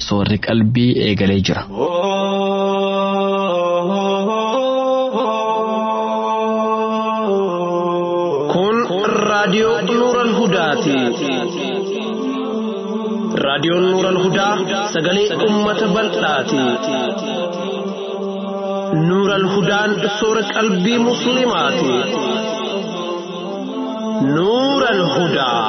soorri qalbii eegalee jira. Kun raadiyoo Nuural Hudaati. Raadiyoon Nuural Hudaa sagalee uummata bal'aati. Nuural Hudaan soora qalbii Musliimaati. Nuural Hudaa.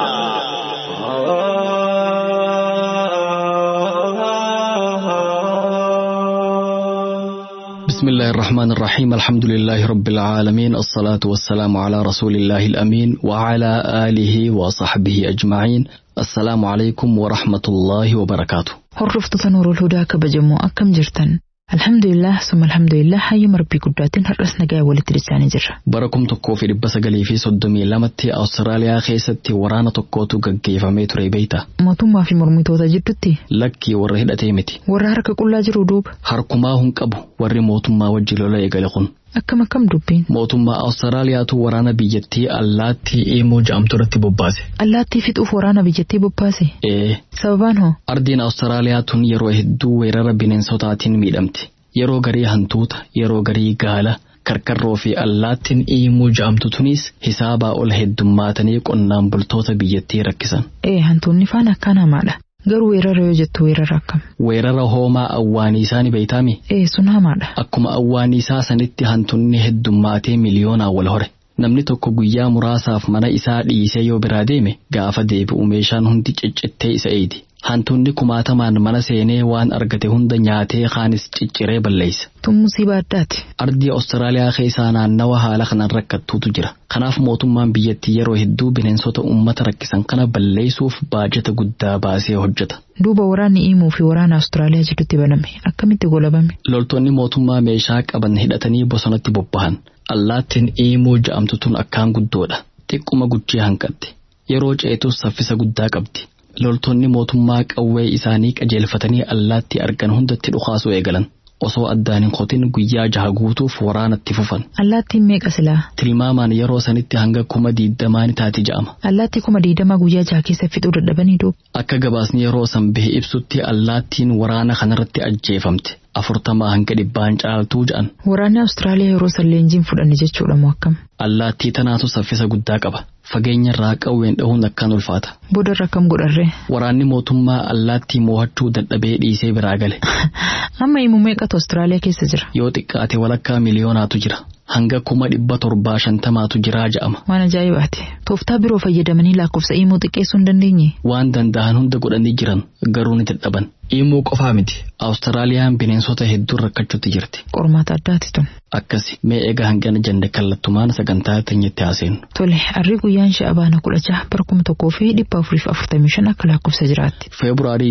بسم الله الرحمن الرحيم الحمد لله رب العالمين الصلاة والسلام على رسول الله الأمين وعلى آله وصحبه أجمعين السلام عليكم ورحمة الله وبركاته Hordoftoota Nuurul Hudaa kabajamoo akkam jirtan? Alhamdulillah summa alhamdulillah hayyuma rabbii guddaatiin har'as nagaa walitti dhiyaannee jirra. bara kum tokkoo fi dhibba sagalii fi soddomii lamatti Awustiraaliyaa keessatti waraana tokkootu gaggeeffamee ture beeyta. Mootummaa fi mormitoota jidduutti Lakkii warra hidhatee miti. warra harka qullaa jiru duuba Harkumaa hin qabu warri mootummaa wajji lola eegale kun. akkam akkam dubbiin Mootummaa Awustiraaliyaatu waraana biyyattii allaattii Imoo jedhamtu irratti bobbaase. allaattii fixuuf waraana biyyattii bobbaase Ee, sababaan hoo ardiin Awustiraaliyaa tun yeroo hedduu weerara bineensotaatiin miidhamti. Yeroo garii hantuuta, yeroo garii gaala, karkarroo fi allaattiin Imoo jedhamtu tunis hisaabaa ol heddummaatanii qonnaan bultoota biyyattii rakkisan. ee hantuunni faan akkaan hamaadha garuu weerara yoo jettu weerara akkam Weerara hoomaa awwaaniisaa ni beeytaami? ee sun hamaadha Akkuma awwaaniisaa sanitti hantunni heddummaatee miliyoonaan wal hore. Namni tokko guyyaa muraasaaf mana isaa dhiisee yoo biraa deeme gaafa deebi'u meeshaan hundi ciccittee isa eedi. Hantunni kumaatamaan mana seenee waan argate hunda nyaatee kaanis cicciree balleessa. tun musiibaa addaati Ardii Awustiraaliyaa keessaa naannawa haala kanaan rakkattuutu jira. Kanaaf mootummaan biyyattii yeroo hedduu bineensota uummata rakkisan kana balleessuuf baajata guddaa baasee hojjeta. duuba waraanni Imoo fi waraana Awustiraaliyaa jidduutti baname akkamitti golabame Loltoonni mootummaa meeshaa qaban hidhatanii bosonatti bobbahan. Allaattiin Imoo ja'amtu tun akkaan guddoodha. Xiqquma guchii hanqatti. Yeroo ceetus saffisa guddaa qabdi. Loltoonni mootummaa qawwee isaanii qajeelfatanii allaattii argan hundatti dhukaasuu eegalan. Osoo addaan hin qotin guyyaa jaha guutuuf waraanatti fufan. allaattiin meeqa silaa Tilmaamaan yeroo sanitti hanga kuma diiddamaa ni taati ja'ama. allaattii kuma diidamaa guyyaa jaha keessa fixuu dadhabanii duuba Akka gabaasni yeroo san bahe ibsutti allaattiin waraana kanarratti ajjeefamte. Afurtamaa hanga dhibbaan caaltuu ja'an. waraanni Awustiraaliyaa yeroo san leenjiin fudhanne jechuudha moo akkam Allaattii tanaatu saffisa guddaa qaba. Fageenya irraa qawween dhahuun akkaan ulfaata. booda irra akkam godharree Waraanni mootummaa allaattii mo'achuu dadhabee dhiisee biraa gale. amma Imoo meeqatu Awustiraaliyaa keessa jira Yoo xiqqaate walakkaa miliyoonaatu jira. Hanga kuma dhibba torbaa shantamaatu jiraa ja'ama. waan ajaa'ibaati tooftaa biroo fayyadamanii lakkoofsa Imoo xiqqeessuu hin dandeenye Waan danda'an hunda godhanii jiran garuu ni dadhaban. Immoo qofaa miti. Awustiraaliyaan bineensota hedduu rakkachuutti jirti. qormaata addaati tun Akkasi mee egaa hangana jenne kallattumaan sagantaa teenyatti haaseenu. tole harrii guyyaan sha'abaana kudha jaha bara kuma tokkoo fi dhibba afurii fi afurtamii shan akka lakkoofsa jiraatti Feebruaarii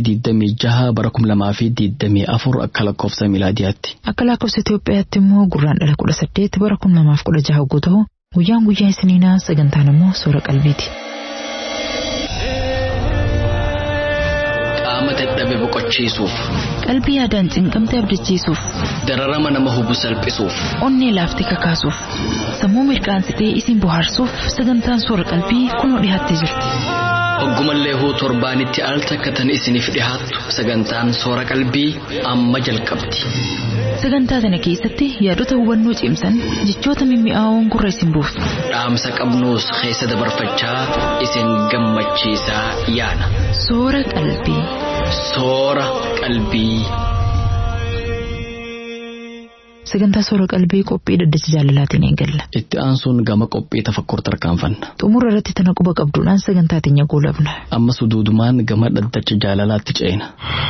26 bara 2024 akka lakkoofsa milaadiyaatti. akka lakkoofsa Itoophiyaatti immoo gurraan dhala kudha saddeet bara kuma lamaaf kudha jaha hogguu ta'u guyyaan guyyaa isiniinaa sagantaan immoo soora qalbiiti. Qaama dadhabe boqochiisuuf, Qalbii yaadaan cinqamte abdachiisuuf, dararama nama hubu salphisuuf, onnee laaftee kakaasuuf, sammuu mirqaansitee isin bohaarsuuf sagantaan soora qalbii kunoo dhiyaattee jirti. Oggumallee huu torbaanitti al takkatan isiniif dhihaattu sagantaan soora qalbii amma jalqabdi. Sagantaa kana keessatti yaadota hubannoo cimsan jechoota mimmi'aawoon gurra isin buusu. Dhaamsa qabnuus keessa dabarfachaa isin gammachiisaa yaana. Soora qalbii. Soora qalbii. Sagantaa soora qalbii qophii dhaddacha jaalalaatiin eegalla. Itti aansuun gama qophii tafakkur tarkaanfanna. Xumura irratti tana quba qabduudhaan sagantaa teenya goolabna. Ammas duudumaan gama dhaddacha jaalalaatti ceena.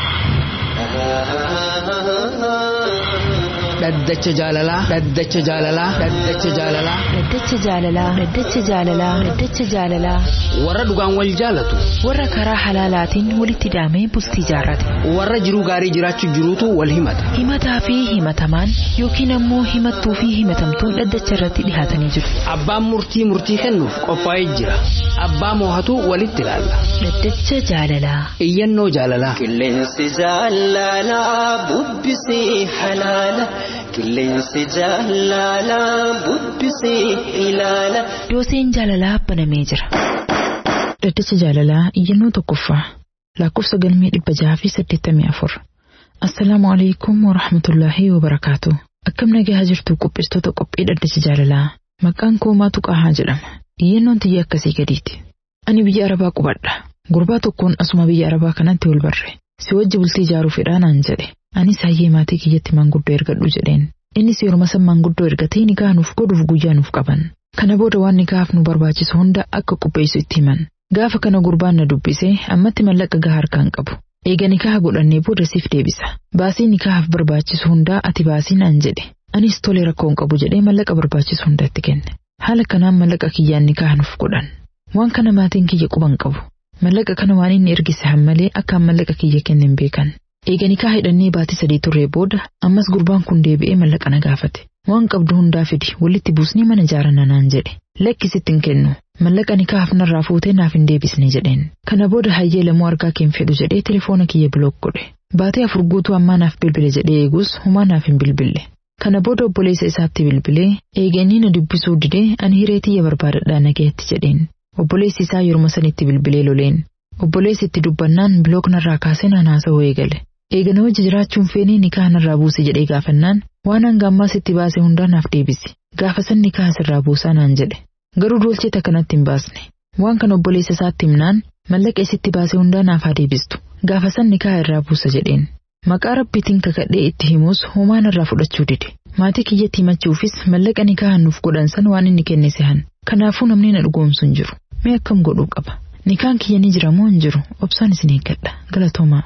dhaddacha jaalalaa dhaddacha jaalalaa dhaddacha jaalalaa Dhaddacha jaalalaa Dhaddacha jaalalaa Dhaddacha jaalalaa warra dhugaan wal jaalatu Warra karaa halaalaatiin walitti hidhamee bultii jaarrate. warra jiruu gaarii jiraachuu jiruutu wal himata Himataa fi himatamaan yookiin ammoo himattuu fi himatamtuun dhaddacha irratti dhihaatanii jiru. abbaan murtii murtii kennuuf qophaa'ee jira abbaa moohatu walitti ilaalla Dhaddacha jaalalaa iyyannoo jaalalaa Qilleensi jaalalaa bubbisee halaala. Qilleensi jaalalaa bubbisee ilaala. Dooseen jaalalaa banamee jira. Dhaddacha jaalalaa iyyannoo tokkoffaa. lakkoofsa galmee dhibba jaha fi saddeettamii afur. Assalaamu alaikum wa rahmatullaahi wa barakaatu. Akkam nagaa jirtu qopheessitoota qophii dhaddacha jaalalaa. Maqaan koo Maatu Qaahaa jedhama. Iyyannoon tiyya akkasii gadiiti. Ani biyya Arabaa qubadha. Gurbaa tokkoon asuma biyya Arabaa kanatti wal barre. Si wajji bultii ijaaruu fedhaa naan jedhe. Anis hayyee maatii kiyyatti manguddoo ergadhu jedheen. Innis yeroo san manguddoo ergatee nikaa nuuf godhuuf guyyaa nuuf qaban. Kana booda waan nikaaf nu barbaachisu hunda akka qopheessu itti himan. Gaafa kana gurbaan na dubbisee ammatti mallaqa gahaa harkaan qabu. Eega nikaha godhannee booda siif deebisa. Baasii nikahaaf barbaachisu hundaa ati baasii naan jedhe. Anis tole rakkoon qabu jedhee mallaqa barbaachisu hunda itti kenne. Haala kanaan mallaqa kiyyaan nikaha nuuf godhan. Waan kana maatiin kiyya quban qabu. Mallaqa kana waan inni ergise hammalee akkaan mallaqa kiyya kenne hin beekan. Eega nikaa hidhannee baatii sadii turree booda ammas gurbaan kun deebi'ee mallaqa na gaafate. Waan qabdu hundaa fidi walitti buusnee mana ijaaranna naan jedhe. Lakkisitti hin kennu. Mallaqa nikaaf narraa fuutee naaf hin deebisne jedheen. Kana booda hayyee lamuu argaa keen fedhu jedhee telefoona kiyya bilook godhe. Baatee afur guutuu ammaa naaf bilbile jedhee eegus humaa naaf hin bilbille. Kana booda obboleessa isaatti bilbilee eega inni na dubbisuu didee ani hiree tiyya barbaadadhaa nagayetti jedheen. Obboleessi isaa yeruma sanitti bilbilee loleen. Obboleessi itti dubbannaan bilook narraa kaasee naan haasa'uu eegale. Eega na wajji jiraachuun feenii nikaa narraa buuse jedhee gaafannaan waan hanga ammaas itti baase hundaa naaf deebisi. Gaafa san nikaa asirraa buusaa naan jedhe. Garuu doolcheeta kanatti hin baasne. Waan kana obboleessa isaatti himnaan mallaqa isitti baase hundaa naaf haa deebistu. Gaafa san nikaa irraa buusa jedheen. Maqaa rabbiitiin kakadhee itti himus homaa narraa fudhachuu dide. Maatii kiyyatti himachuufis mallaqa nikaa nuuf godhan san waan inni kenne sehan. Kanaafuu namni na dhugoomsu hin jiru. Mee akkam godhuu qaba? Nikaan kiyya ni jira moo hin jiru? Obsaan isin eeggadha. Galatoomaa.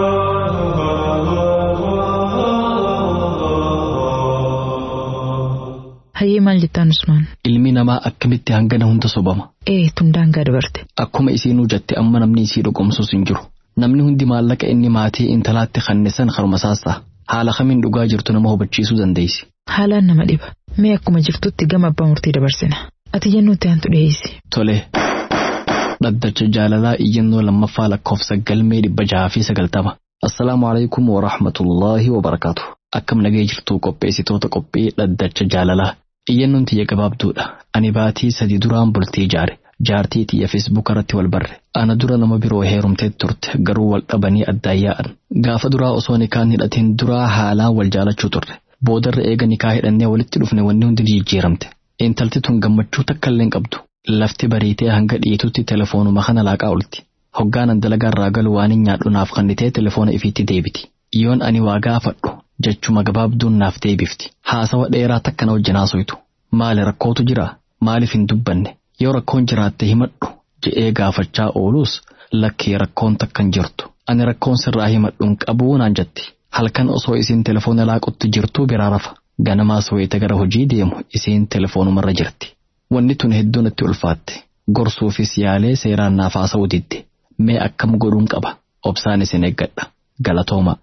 Hayyee maal jettaan Usmaan? Ilmi namaa akkamitti hangana hunda sobama. Ee tun daangaa dabarte. Akkuma isiinuu jette amma namni isii dhugoomsus hin jiru. Namni hundi maallaqa inni maatii intalaatti kannisan haruma saassaa. Haala kamiin dhugaa jirtu nama hubachiisuu dandeessi. Haalaan nama dhiba. Mee akkuma jirtutti gama abbaa murtii dabarsina. Ati jennuutti aantu dhiyeessi. Tole. Dhaddacha jaalalaa iyyannoo lammaffaa lakkoofsa galmee dhibba jaha fi sagaltama. Assalaamu alaikum wa rahmatullaahi wa barakaatu. Akkam nagee jirtuu qopheessitoota qophii dhaddacha jaalalaa. Iyyannoon tiyya gabaabduudha. Ani baatii sadi duraan bultii ijaare. Jaartii tiyya feesbuuk irratti wal barre. Ana dura nama biroo heerumtee turte garuu wal dhabanii addaan yaa'an. Gaafa duraa osoo nikaan hidhatiin duraa haalaan wal jaalachuu turre. Boodarra eega nikaa hidhannee walitti dhufne wanni hundi jijjiiramte. Intalti tun gammachuu takka illee hin qabdu. Lafti bariitee hanga dhiitutti telefoonuma kana laaqaa olti. Hoggaanan dalagaa irraa galu waan hin nyaadhu naaf kannitee telefoona ifiitti deebiti. Yoon ani waa gaafadhu jechuma gabaabduun naaf deebifti. Haasawa dheeraa takka na wajjin haasoytu. Maali rakkootu jira? Maaliif hin dubbanne? Yoo rakkoon jiraatte himadhu je'ee gaafachaa oolus lakkee rakkoon takka hin jirtu. Ani rakkoon sirraa himadhuun qabuu naan jetti. Halkan osoo isiin telefoona laaqutti jirtuu biraa rafa. Ganamaas wayita gara hojii deemu isiin telefoonumarra jirti. Wanni tun hedduun itti ulfaatte. Gorsuufis yaalee seeraan naaf haasa'uu didde. Mee akkam godhuun qaba? Obsaan isin eeggadha. Galatooma.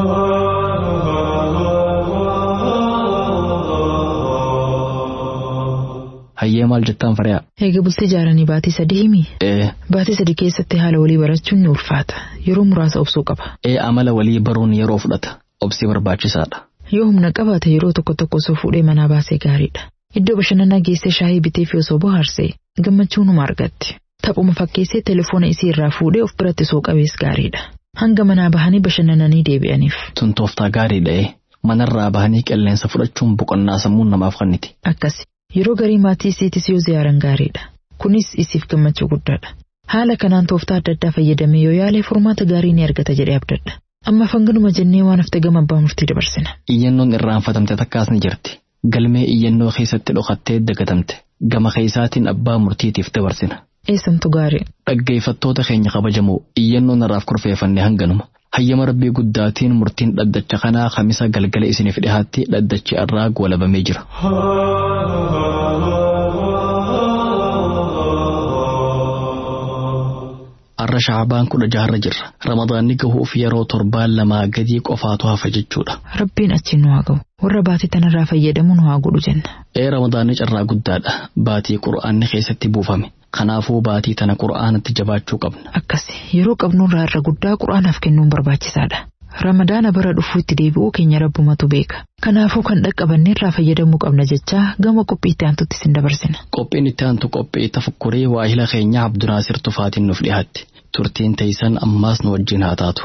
Hayyee maal jettaan fariyaa? Eega bultii ijaaranii baatii sadii himi? Ee. Baatii sadii keessatti haala walii barachuun ni ulfaata. Yeroo muraasa obsuu qaba. Ee amala walii baruun yeroo fudhata. Obsi barbaachisaadha. Yoo humna qabaate yeroo tokko tokko osoo fuudhee manaa baasee gaariidha. Iddoo bashannanaa geessee shaayii bitee fi osoo bohaarsee gammachuu numa argatti. Taphuma fakkeessee telefoona isii irraa fuudhee of biratti soo qabees gaariidha. Hanga manaa bahanii bashannananii deebi'aniif. Tun tooftaa gaariidha ee. Manarraa bahanii qilleensa fudhachuun boqonnaa sammuun namaaf kenniti. Akkasi. Yeroo garii maatii isiitis yoo ziyaaran gaariidha. Kunis isiif gammachuu guddaadha. Haala kanaan tooftaa adda addaa fayyadamee yoo yaale furmaata gaarii ni argata jedhee abdadha. Amma fanganuma jennee waan hafte gama abbaa murtii dabarsina. Iyyannoon irraanfatamte takkaas ni jirti. Galmee iyyannoo keessatti dhokattee dagatamte. Gama keessaatiin abbaa murtiitiif dabarsina. Eessamtu gaarii. Dhaggeeffattoota keenya kabajamoo iyyannoon irraaf kurfeeffanne hanganuma. Hayyama rabbii guddaatiin murtiin dhaddacha kanaa kamisa galgala isiniif dhihaatti dhaddachi irraa goolabamee jira. Har'a shaabaan kudha jaharra jirra. Ramadaanni gahuuf yeroo torbaan lamaa gadii qofaatu hafa jechuudha. Rabbiin achi nu haa ga'u. Warra baatii tanarraa fayyadamu nu haa godhu jenna. Ee ramadaanni carraa guddaadha. Baatii qura'aanni keessatti buufame. Kanaafuu baatii tana qura'aanatti jabaachuu qabna. Akkasi yeroo qabnurraa irra guddaa qura'aanaaf kennuun barbaachisaadha. Ramadaana bara dhufuu itti deebi'uu keenya rabbumatu beeka. Kanaafuu kan dhaqqabanne irraa fayyadamuu qabna jechaa gama qophii itti aantutti sin dabarsina. Qophiin itti aantu qophii tafakkurii waahila keenya Abdunaasir Tufaatiin nuuf dhiyaatti. turtiin teeysan ammaas nu wajjin haa taatu.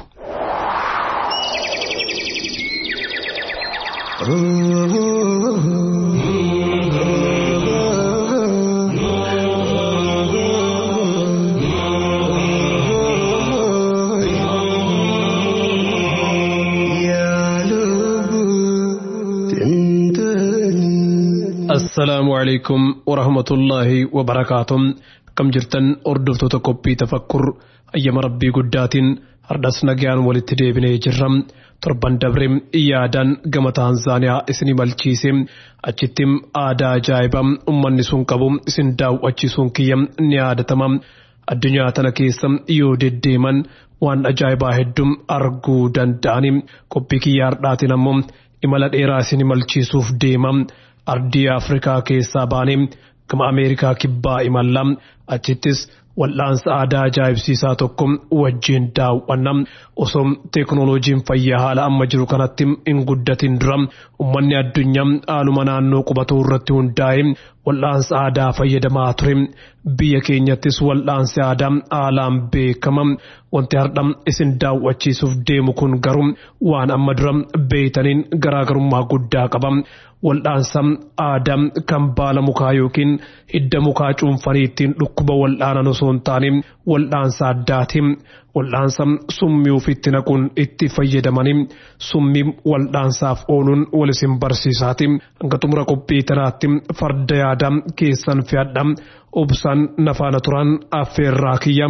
assalaamu calaykum warahmatullaahi wabarakaatuh kam jirtan hordoftoota qophii tafakkur ayyama rabbii guddaatiin hardhas nagaan walitti deebinee jirra torban dabre yaadaan gama taanzaaniyaa isinii malchiise achitti aadaa ajaa'ibaa ummanni sun qabu isin daawwachiisuun kiyya ni yaadatama addunyaa tana keessa yoo deddeeman waan ajaa'ibaa hedduu arguu danda'ani qophii kiyya hardhaatiin ammoo imala dheeraa isin malchiisuuf deema ardii afrikaa keessaa baanee gama ameerikaa kibbaa imalla achittis wal'aansa aadaa ajaa'ibsiisaa tokko wajjin daawwanna osoo teeknooloojiin fayyaa haala amma jiru kanatti hin guddatin dura ummanni addunyaa haaluma naannoo qubatuu irratti hundaa'e wal'aansa aadaa fayyadamaa ture biyya keenyattis wal'aansi aadaa haalaan beekama wanti hardha isin daawwachiisuuf deemu kun garuu waan amma dura beeytaniin garaagarummaa guddaa qaba wal'aansa aadaa kan baala mukaa yookiin hidda mukaa cuunfanii ittiin dhukkuba wal'aanan osoo hin taane wal'aansa addaati wal'aansa summii ofitti naquun itti fayyadamanii summii wal'aansaaf ooluun wal isin barsiisaati hanga xumura qophii tanaatti farda yaadaa keessan fe'adha obsaan nafaana turan affeerraa kiyya.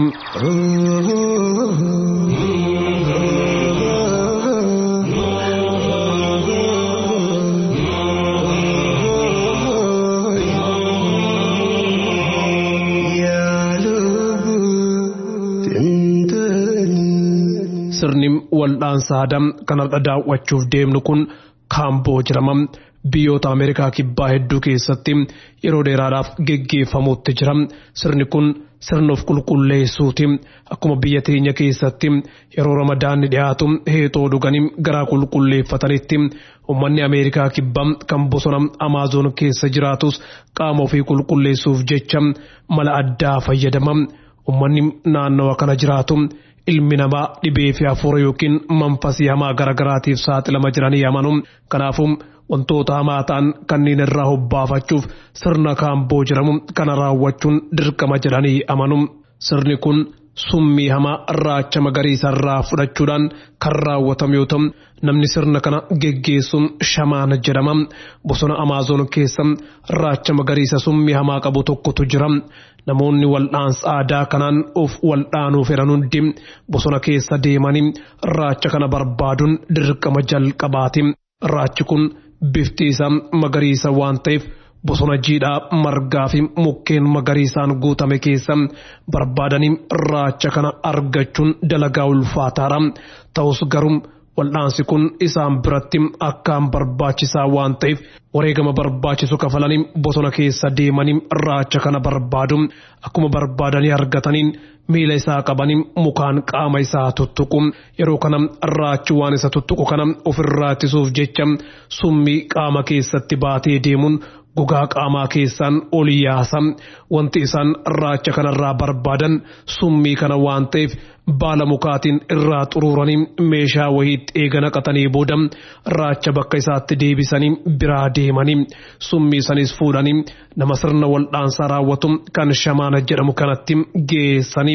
sirni wal'aansa aadaa kan har'a daawwachuuf deemnu kun kaamboo jedhama. Biyyoota Ameerikaa kibbaa hedduu keessatti yeroo dheeraadhaaf geggeeffamuutti jira. Sirni kun sirna of qulqulleessuuti. Akkuma biyya teenya keessatti yeroo ramadaanni dhiyaatu heexoo dhuganii garaa qulqulleeffatanitti uummanni Ameerikaa kibbaa kan bosona Amaazoon keessa jiraatus qaama ofii qulqulleessuuf jecha mala addaa fayyadama. Uummanni naannawa kana jiraatu ilmi namaa dhibee fi hafuura yookiin manfasii hamaa garagaraatiif saaxilama jiranii amanu. Kanaafuu wantoota hamaa ta'an kanneen irraa hobbaafachuuf sirna kaamboo jedhamu kana raawwachuun dirqama jedhanii amanu. Sirni kun summii hamaa raacha magariisa irraa fudhachuudhaan kan raawwatamu yoo ta'u namni sirna kana geggeessuun shamaana jedhama. Bosona Amaazoon keessa raacha magariisa summii hamaa qabu tokkotu jira. Namoonni wal'aansa aadaa kanaan of wal'aanuu fedhan hundi bosona keessa deemanii raacha kana barbaaduun dirqama jalqabaati. Raachi kun bifti isaa magariisa waan ta'eef bosona jiidhaa margaa fi mukkeen magariisaan guutame keessa barbaadanii raacha kana argachuun dalagaa ulfaataadha. Ta'us garuu wal'aansi kun isaan biratti akkaan barbaachisaa waan ta'eef wareegama barbaachisu kafalanii bosona keessa deemanii raacha kana barbaadu akkuma barbaadanii argataniin miila isaa qabanii mukaan qaama isaa tuttuqu yeroo kana raachi waan isa tuttuqu kana ofirraa ittisuuf jecha summii qaama keessatti baatee deemuun gogaa qaamaa keessaan ol yaasa wanti isaan raacha kanarraa barbaadan summii kana waan ta'eef baala mukaatiin irraa xuruuranii meeshaa wayiitti eega naqatanii booda raacha bakka isaatti deebisanii biraa deemanii summii sanis fuudhanii nama sirna wal'aansaa raawwatu kan shamaana jedhamu kanatti geessanii.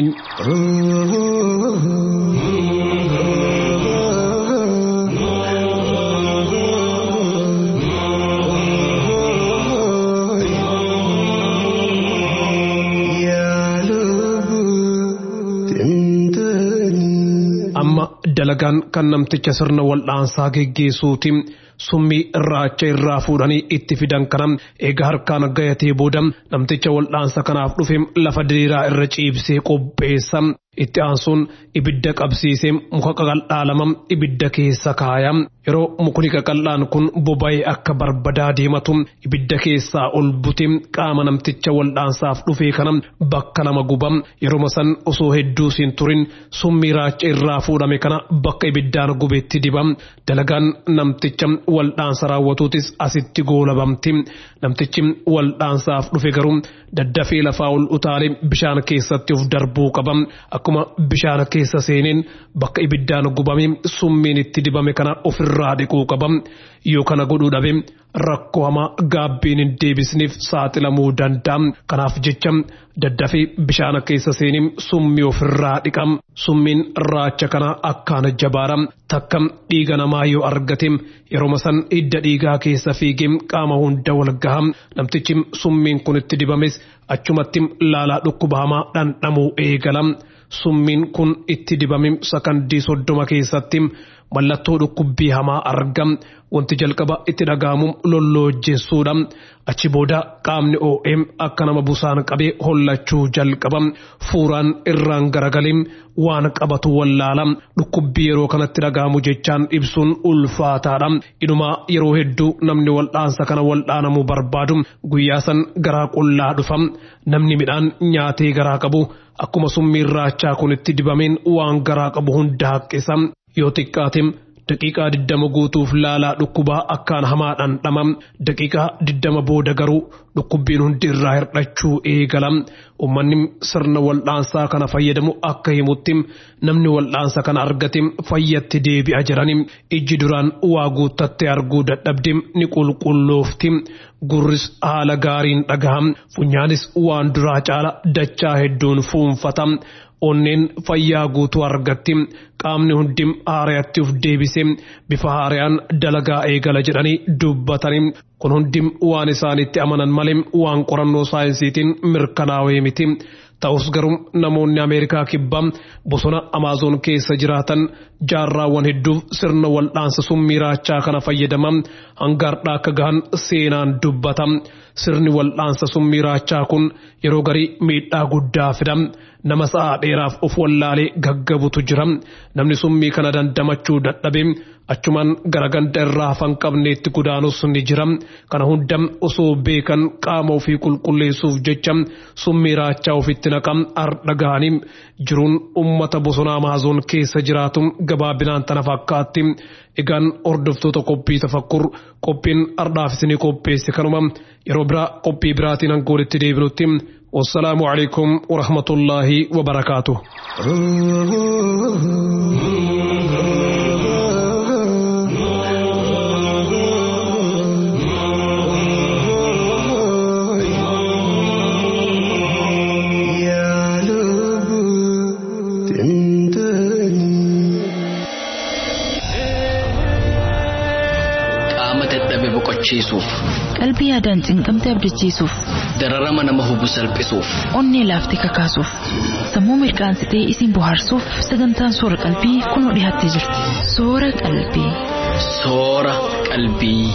amma dalagaan kan namticha sirna wal'aansaa geggeessuuti summii raacha irraa fuudhanii itti fidan kana egaa harkaan gayatee booda namticha wal'aansa kanaaf dhufe lafa diriiraa irra ciibsee qopheessa itti aansuun ibidda qabsiisee muka qaqal'aa lama ibidda keessa kaaya yeroo mukni qaqal'aan kun boba'ee akka barbadaa deematu ibidda keessaa ol bute qaama namticha wal'aansaaf dhufee kana bakka lama guba yeroo san osoo hedduu siin turin summii raacha irraa fuudhame kana bakka ibiddaan gubeetti diba dalagaan namticha waldhaansa raawwatuutis asitti goolabamti namtichi waldhaansaaf dhufe garuu daddafee lafaa ol utaalee bishaan keessatti of darbuu qaba akkuma bishaan keessa seeneen bakka ibiddaan gubame summiin itti dibame kana ofirraa dhiquu qaba yoo kana godhuu dhabe rakkoo hamaa gaabbiin hin deebisneef saaxilamuu danda'a kanaaf jecha daddafee bishaan keessa seenee summii ofirraa dhiqam summiin raacha kana akkaan jabaara takka dhiiga namaa yoo argate yeroo san hidda dhiigaa keessa fiigee qaama hunda wal gaha namtichi summiin kun itti dibames achumatti laalaa dhukkuba hamaa dhandhamuu eegala summiin kun itti dibame sakandii soddoma keessatti mallattoo dhukkubbii hamaa argam wanti jalqaba itti dhaga'amu lolloojjeessuudha achi booda qaamni oo'ee akka nama busaan qabee hollachuu jalqaba fuuraan irraan garagalee waan qabatu wallaala dhukkubbii yeroo kanatti dhaga'amu jechaan ibsuun ulfaataadha inumaa yeroo hedduu namni waldhaansa kana waldhaanamuu barbaadu guyyaa san garaa qullaa dhufa namni midhaan nyaatee garaa qabu akkuma summiin raachaa kun itti dibameen waan garaa qabu hunda haqqisa yoo xiqqaate daqiiqaa diddama guutuuf laalaa dhukkubaa akkaan hamaadhaan dhamam daqiiqaa diddama booda garuu dhukkubbiin hundi irraa hir'achuu eegala ummanni sirna waldhaansaa kana fayyadamu akka himutti namni waldhaansa kana argate fayyatti deebi'a jedhani ijji duraan waa guuttatte arguu dadhabde ni qulqulloofti gurris haala gaariin dhagaham funyaanis waan duraa caala dachaa hedduun fuunfata onneen fayyaa guutuu argatti qaamni hundi haarayatti uf deebise bifa haarayaan dalagaa eegala jedhanii dubbatanii kun hundi waan isaanitti amanan malee waan qorannoo saayinsiitiin mirkanaa'ee miti. Ta'us garuu namoonni Ameerikaa kibbaa bosona Amaazoon keessa jiraatan jaarraawwan hedduuf sirna waldhaansa summii raachaa kana fayyadaman hangaardhaa akka gahan seenaan dubbata. Sirni waldhaansa summii raachaa kun yeroo garii miidhaa guddaa fida. Nama sa'a dheeraaf of wallaalee gaggabutu jira. Namni summii kana dandamachuu dadhabe achumaan gara ganda irraa hafan qabneetti godaanus ni jira. Kana hunda osoo beekan qaama ofii qulqulleessuuf jecha summii raachaa ofitti naqam ardha gahanii jiruun ummata bosona Amaazoon keessa jiraatu gabaabinaan tana fakkaatti. Egaan hordoftoota qophii tafakkur qophiin ardhaaf isinii qopheesse kanuma yeroo biraa qophii biraatiin hangoolitti deebinutti والسلام عليكم ورحمة الله وبركاته boqochiisuuf qalbii yaadaan cinqamte abdachiisuuf dararama nama hubu salphisuuf onnee laaftee kakaasuuf sammuu mirqaansitee isin bohaarsuuf sagantaan soora qalbii kunoo dhiyaattee jirti soora qalbii. soora qalbii.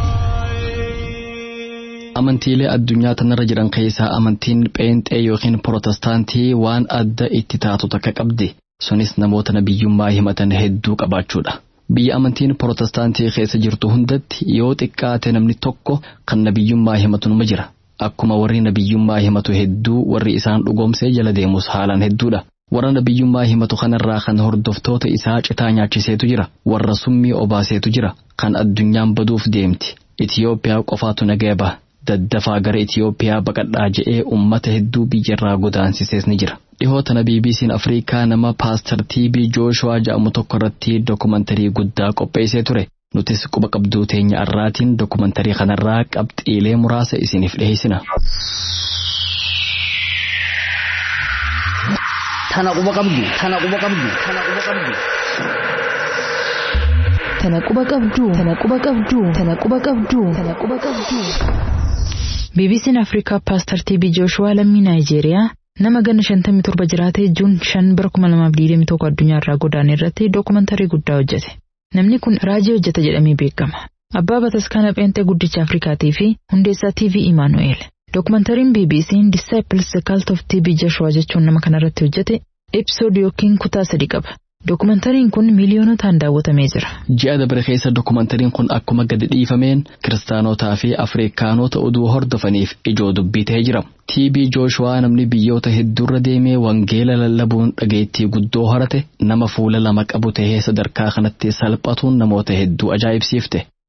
amantiilee addunyaa tanarra jiran keessaa amantiin pheenxee yookiin protestaantii waan adda itti taatu takka qabdi sunis namoota nabiyyummaa himatan hedduu qabaachuudha. Biyya amantiin protestaantii keessa jirtu hundatti yoo xiqqaate namni tokko kan nabiyyummaa himatu numa jira. Akkuma warri nabiyyummaa himatu hedduu warri isaan dhugoomsee jala deemus haalaan hedduudha. Warra nabiyyummaa himatu kanarraa kan hordoftoota isaa citaa nyaachiseetu jira. Warra summii obaaseetu jira. Kan addunyaan baduuf deemti. Itiyoophiyaa qofaatu nagaya baha. Daddafaa gara Itiyoophiyaa baqadhaa je'ee uummata hedduu biyyarraa godaansisees ni jira. Dhihootana BBC'n Afrikaa nama Paastar TB Jooshuwaa jedhamu tokko irratti dookumantarii guddaa qopheessee ture. Nutis quba qabduu teenya irraatiin dookumantarii kanarraa qabxiilee muraasa isiniif dhiheessina. Tana quba qabdu, tana quba qabdu, tana quba qabdu. Tana quba qabdu, tana quba qabdu, tana quba qabdu, tana quba qabdu. BBC'n Afrikaa Paastar TB Jooshuwaa lammii Naayijeeriyaa nama ganna 57 jiraatee juun 5 bara 2021 addunyaa irraa godaane irratti dookumantarii guddaa hojjete. Namni kun raajii hojjeta jedhamee beekama. Abbaa bataskaana pheenxee guddicha Afrikaatii fi hundeessaa TV Imaanu'eel. Dookumantariin BBC'n Disciples the Cult of TB Joshua jechuun nama kanarratti hojjete episood yookiin kutaa sadi qaba. Dookumantariin kun miiliyoonotaan daawwatamee jira. Ji'a dabre keessa dookumantariin kun akkuma gadi dhiifameen kiristaanotaa fi Afrikaanota oduu hordofaniif ijoo dubbii ta'ee jira. TB Jooshuwaa namni biyyoota hedduurra deemee wangeela lallabuun dhageettii guddoo horate nama fuula lama qabu ta'ee sadarkaa kanatti salphatuun namoota hedduu ajaa'ibsiifte.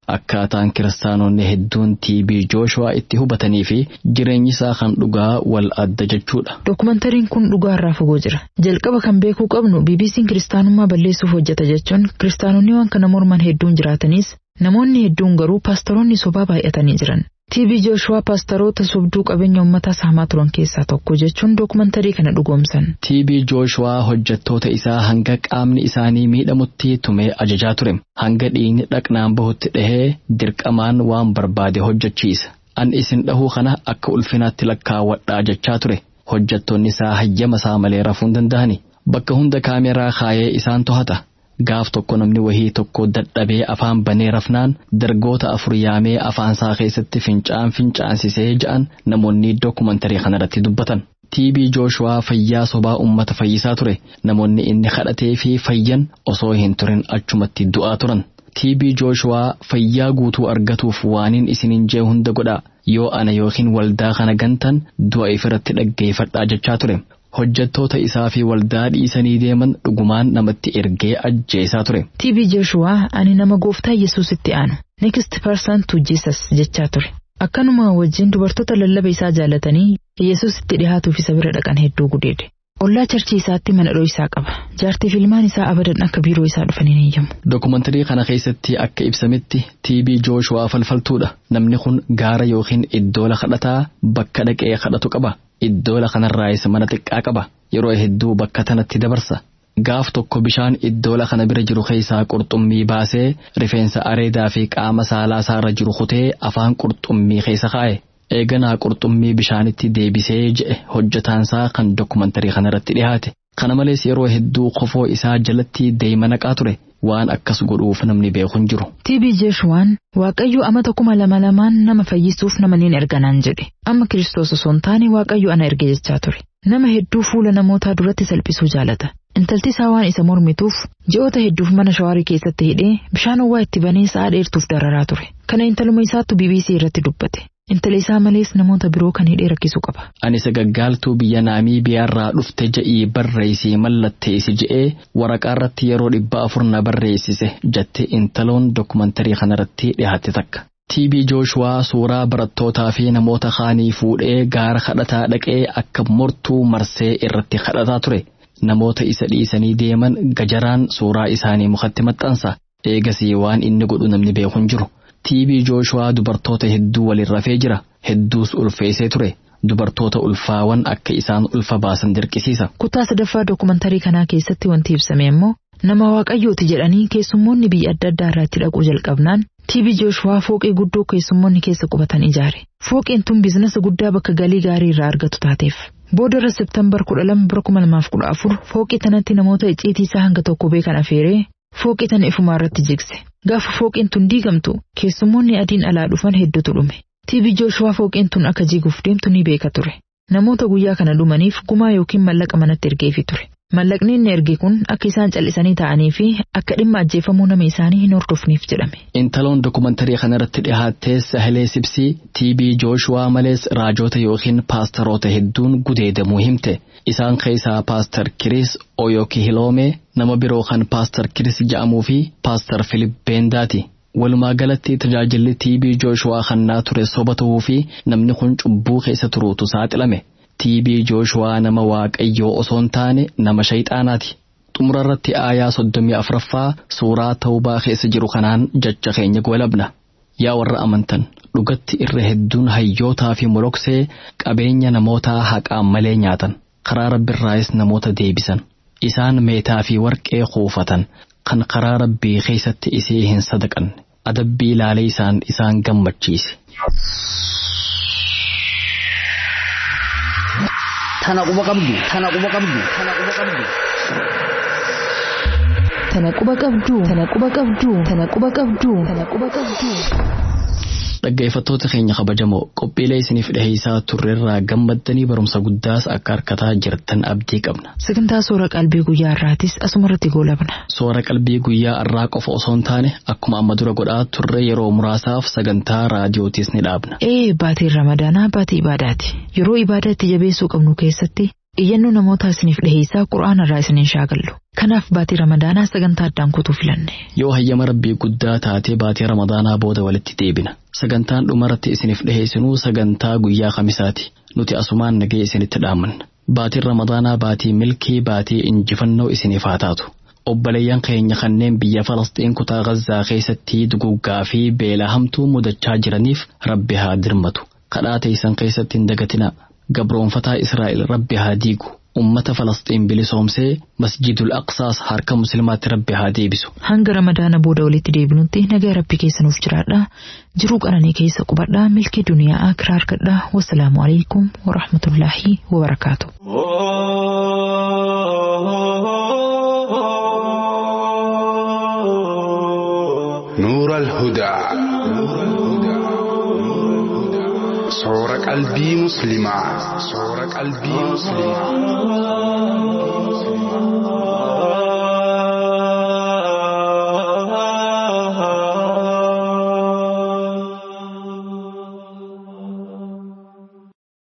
akkaataan kiristaanonni hedduun TB Jooshuwaa itti hubatanii fi jireenyi isaa kan dhugaa wal adda jechuudha. Dookumentariin kun dhugaa irraa fagoo jira. Jalqaba kan beekuu qabnu BBC'n kiristaanummaa balleessuuf hojjeta jechuun kiristaanonni waan kana morman hedduun jiraatanis namoonni hedduun garuu paastaroonni sobaa baay'atanii jiran. TB Jooshuwaa paastaroota sobduu qabeenya uummataa saamaa turan keessaa tokko jechuun dookumantarii kana dhugoomsan. TB Jooshuwaa hojjettoota isaa hanga qaamni isaanii miidhamutti tumee ajajaa ture. Hanga dhiigni dhaqnaan bahutti dhahee dirqamaan waan barbaade hojjechiisa. An isin dhahuu kana akka ulfinaatti lakkaawwadhaa jechaa ture. Hojjettoonni isaa hayyama isaa malee rafuu hin danda'ani. Bakka hunda kaameraa kaayee isaan to'ata. Gaaf tokko namni wahii tokko dadhabee afaan banee rafnaan dargoota afur yaamee afaan isaa keessatti fincaan fincaansisee ja'an namoonni dookumantarii kanarratti dubbatan. TB Jooshuwaa fayyaa sobaa uummata fayyisaa ture. Namoonni inni kadhatee fi fayyan osoo hin turin achumatti du'aa turan. TB Jooshuwaa fayyaa guutuu argatuuf waaniin isinin jee hunda godhaa. Yoo ana yookiin waldaa kana gantan du'a ifirratti dhaggeeffadhaa jechaa ture. hojjettoota isaa fi waldaa dhiisanii deeman dhugumaan namatti ergee ajjeesaa ture. TB Jooshuwaa ani nama gooftaa Yesuusitti aanu. Next person to Jesus jechaa ture. Akkanuma wajjin dubartoota lallaba isaa jaalatanii Yesuusitti dhihaatuuf isa bira dhaqan hedduu gudeede. Ollaa charchii isaatti mana isaa qaba. Jaartii filmaan isaa abadan akka biiroo isaa dhufanii ni eeyyamu. Dookumantarii kana keessatti akka ibsametti TB Jooshuwaa falfaltuudha. Namni kun gaara yookiin iddoo kadhataa bakka dhaqee kadhatu qaba. Iddoo kanarraayis mana xiqqaa qaba. Yeroo hedduu bakka tanatti dabarsa. Gaaf tokko bishaan iddoo kana bira jiru keessaa qurxummii baasee rifeensa areedaa fi qaama saalaa isaarra jiru kutee afaan qurxummii keessa kaa'e. Eeganaa qurxummii bishaanitti deebisee je'e hojjetaansaa kan dookumantarii kanarratti dhiyaate. Kana malees yeroo hedduu kofoo isaa jalatti deema naqaa ture. Waan akkas godhuuf namni beeku hin jiru. TB Jooshuwaan Waaqayyo amata kuma lama lamaan nama fayyisuuf nama niin erganaan jedhe. Amma Kiristoos osoo hin taane Waaqayyo ana erge jechaa ture. Nama hedduu fuula namootaa duratti salphisuu jaalata. Intalti isaa waan isa mormituuf ji'oota hedduuf mana shawaarii keessatti hidhee bishaan ho'aa itti banee sa'a dheertuuf dararaa ture. Kana intaluma isaattu BBC irratti dubbate. Intala isaa malees namoota biroo kan hidhee rakkisuu qaba. Ani sagaggaaltuu biyya Naamiibiyaarraa dhufte ja'ii barreessii mallatteessi je'ee waraqaa irratti yeroo dhibba afur na barreessise jette intaloon dookumantarii kanarratti dhiyaatte takka. TB Jooshuwaa suuraa barattootaa fi namoota kaanii fuudhee gaara kadhataa dhaqee akka mortuu marsee irratti kadhataa ture. Namoota isa dhiisanii deeman gajaraan suuraa isaanii mukatti maxxansa. Eegasii waan inni godhu namni beeku hin jiru. TB Jooshuwaa dubartoota hedduu waliin rafee jira. Hedduus ulfeessee ture. Dubartoota ulfaawan akka isaan ulfa baasan dirqisiisa. Kutaa sadaffaa dookumantarii kanaa keessatti wanti ibsame immoo nama waaqayyooti jedhanii keessummoonni biyya adda addaa irratti dhaquu jalqabnaan TB Jooshuwaa fooqee guddoo keessummoonni keessa qubatan ijaare. Fooqeen tun biizinasa guddaa bakka galii gaarii irraa argatu taateef. Boodarra Seeptembar kudha lama bara kuma lamaaf kudha afur fooqee tanatti namoota icciitii isaa hanga tokko beekan afeeree fooqee tana ifumaa irratti jigse. Gaafa fooqeen tun diigamtu keessummoonni adiin alaa dhufan hedduutu dhume. TB Jooshuwaa fooqeen tun akka jiguuf deemtu ni beeka ture. Namoota guyyaa kana dhumaniif gumaa yookiin mallaqa manatti ergeefi ture. Mallaqni inni erge kun akka isaan callisanii ta'anii fi akka dhimma ajjeefamuu nama isaanii hin hordofneef jedhame. Intaloon dookumantarii kanarratti dhiyaattee Sahilee Sibsii TB Jooshuwaa malees raajoota yookiin paastaroota hedduun gudeedamuu himte. Isaan keessaa paastar Kiris Oyokihiloomee nama biroo kan paastar Kiris jedhamuu fi paastar Filip Beendaati. Walumaa galatti tajaajilli TB Jooshuwaa kannaa ture soba ta'uu fi namni kun cubbuu keessa turuutu saaxilame. TB Jooshuwaa nama waaqayyoo osoo hin taane nama shayxaanaati. Xumura irratti aayaa soddomii afuraffaa suuraa ta'ubaa keessa jiru kanaan jecha keenya goolabna. Yaa warra amantan dhugatti irra hedduun hayyootaa fi moloksee qabeenya namootaa haqaan malee nyaatan. Karaa rabbiirraayis namoota deebisan. Isaan meetaa fi warqee kuufatan kan karaa rabbii keessatti isee hin sadaqanne. Adabbii ilaalee isaan isaan gammachiise. Tana quba qabdu. Tana quba qabdu. Tana quba qabdu. Tana quba qabdu. Tana quba qabdu. Tana quba qabdu. Tana quba qabdu. Dhaggeeffattoota keenya kabajamoo qophiilee isiniif dhiheessaa turreerraa gammaddanii barumsa guddaas akka harkataa jirtan abdii qabna. Sagantaa soora qalbii guyyaa irraatis asuma irratti goolabna. Soora qalbii guyyaa irraa qofa osoo hin taane akkuma amma dura godhaa turre yeroo muraasaaf sagantaa raadiyootis ni dhaabna. Ee baatiin ramadaanaa baatii ibaadaati. Yeroo ibaadaa itti jabeessuu qabnu keessatti iyyannoo namoota isiniif dhiheessaa qura'aana irraa isiniin shaagallu. Kanaaf baatii ramadaanaa sagantaa addaan kutuu filanne. Yoo hayyama rabbii guddaa taatee baatii ramadaanaa booda walitti deebina. Sagantaan dhumarratti isiniif dhiheessinuu sagantaa guyyaa kamisaati. Nuti asumaan nagee isinitti dhaamanna. Baatiin ramadaanaa baatii milkii baatii injifannoo isiniif haa taatu. Obboleeyyan keenya kanneen biyya Falasxiin kutaa Gazzaa keessatti duguggaa fi beela hamtuu mudachaa jiraniif rabbi haa dirmatu. Kadhaa teessan keessatti hin dagatinaa. Gabroonfataa Israa'el rabbi haa diigu. Ummata Falasxiin bilisoomsee masjidul aqsaas harka musliimaatti rabbi haa deebisu. Hanga ramadaana booda walitti deebinutti nagaa rabbi keessanuuf jiraadha. Jiruu qananii keessa qubadhaa milkii duniyaa akiraa argadhaa. Wassalaamu alaikum wa rahmatullaahi wa barakaatu. نور الهدى صور قلبي مسلما صور قلبي مسلما